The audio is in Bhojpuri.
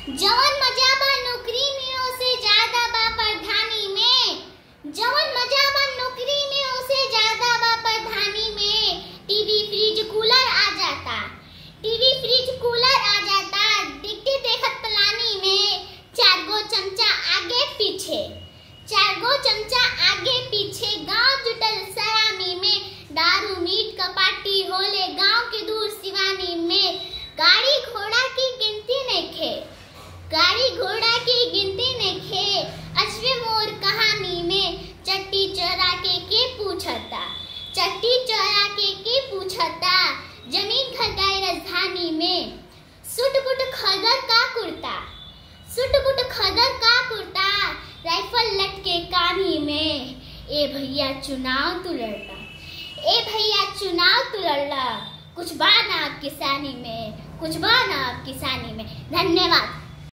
जवन मजा बा नौकरी में उसे ज्यादा बा प्रधानी में जवन मजा बा नौकरी में उसे ज्यादा बा प्रधानी में टीवी फ्रिज कूलर आ जाता टीवी फ्रिज कूलर आ जाता दिखते देखत पलानी में चार गो चमचा आगे पीछे चार गो चमचा आगे पीछे गांव जुटल सलामी में दारू मीट कपाटी होले गांव के दूर सिवानी में गाड़ी घोड़ा की गिनती नहीं खे गाड़ी घोड़ा की गिनती नहीं खे अश्वे मोर कहानी में चट्टी चोरा के के पूछता चट्टी चोरा के के पूछता जमीन खरीदाई राजधानी में सुट बुट खदर का कुर्ता सुट बुट खदर का कुर्ता राइफल लटके कानी में ए भैया चुनाव तू लड़ता ए भैया चुनाव तू लड़ला कुछ बाना आप किसानी में कुछ बाना आप किसानी में धन्यवाद